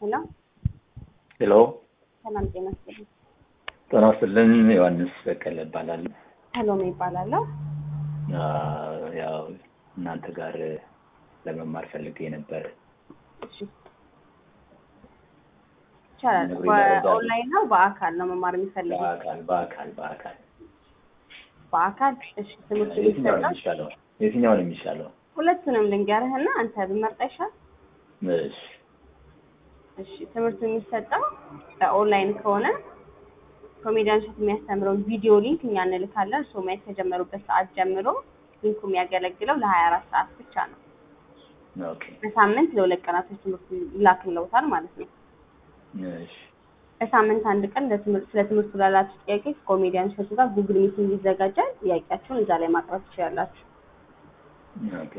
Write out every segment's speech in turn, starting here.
ሄሎ ሄሎ ሰላም ጤና ይስጥልኝ። ጤና ይስጥልን። ዮሐንስ በቀለ እባላለሁ። ሰሎሜ ይባላለሁ። አ፣ ያው እናንተ ጋር ለመማር ፈልጌ ነበር። እሺ ይቻላል። ነግሬ ይመረዳሉ። በኦንላይን ነው በአካል ነው መማር የሚፈልጉት? በአካል በአካል በአካል በአካል እሺ። ትምህርት የትኛው ነው የሚሰጠው የሚሻለው? የትኛው ነው የሚሻለው? ሁለቱንም ልንገርህና አንተ ብመርጥ ይሻል። እሺ እሺ ትምህርቱ የሚሰጠው በኦንላይን ከሆነ ኮሜዲያን ሸት የሚያስተምረውን ቪዲዮ ሊንክ እኛ እንልካለን። እርስዎ ማየት ከጀመሩበት ሰዓት ጀምሮ ሊንኩ የሚያገለግለው ለሀያ አራት ሰዓት ብቻ ነው። ኦኬ በሳምንት ለሁለት ቀናቶች ትምህርቱ ይላክልዎታል ማለት ነው። እሺ በሳምንት አንድ ቀን ለትምህርት ስለ ትምህርቱ ላላችሁ ጥያቄ ከኮሜዲያን ሸቱ ጋር ጉግል ሚቲንግ ይዘጋጃል። ጥያቄያችሁን እዛ ላይ ማቅረብ ትችላላችሁ። ኦኬ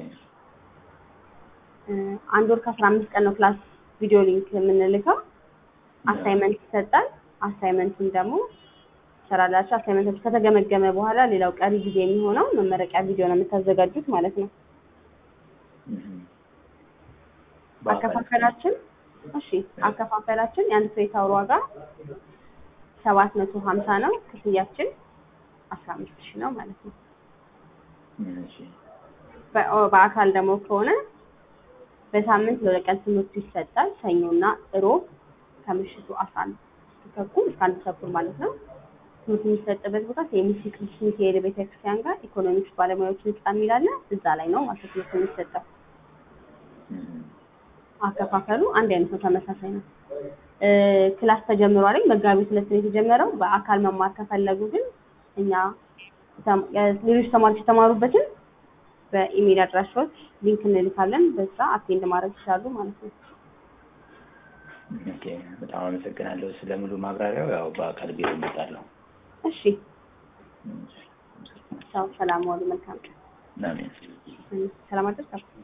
እ፣ አንድ ወር ከአስራ አምስት ቀን ነው ክላስ ቪዲዮ ሊንክ የምንልከው። አሳይመንት ይሰጣል። አሳይመንቱን ደግሞ ትሰራላችሁ። አሳይመንቶች ከተገመገመ በኋላ ሌላው ቀሪ ጊዜ የሚሆነው መመረቂያ ቪዲዮ ነው የምታዘጋጁት ማለት ነው። እም። በአካል አከፋፈላችን እሺ፣ አከፋፈላችን የአንድ ክሬዲት አወር ዋጋ ሰባት መቶ ሀምሳ ነው። ክፍያችን አስራ አምስት ሺህ ነው ማለት ነው። እሺ በ- በአካል ደግሞ ከሆነ በሳምንት ለሁለት ቀን ትምህርቱ ይሰጣል። ሰኞና እሮብ ከምሽቱ አስራ አንድ ተኩል እስከ አንድ ተኩል ማለት ነው። ትምህርቱ የሚሰጥበት ቦታ ሴሚሲ ቅዱስ ሚካኤል ቤተክርስቲያን ጋር ኢኮኖሚክስ ባለሙያዎች ህንጻ የሚል አለ። እዛ ላይ ነው ማለት ትምህርቱ የሚሰጠው። እም። አከፋፈሉ አንድ አይነት ነው፣ ተመሳሳይ ነው። እ፣ ክላስ ተጀምሯል። መጋቢት ሁለት ነው የተጀመረው። በአካል መማር ከፈለጉ ግን እኛ ተም- የ- ሌሎች ተማሪዎች የተማሩበትን በኢሜል አድራሻዎች ሊንክ እንልካለን። በዛ አቴንድ ማድረግ ይችላሉ ማለት ነው። ኦኬ በጣም አመሰግናለሁ ስለ ሙሉ ማብራሪያው። ያው በአካል ቢሮ እመጣለሁ። እሺ፣ ቻው፣ ሰላም ዋሉ። መልካም ቀን። አሜን። ሰላም አደርሳችሁ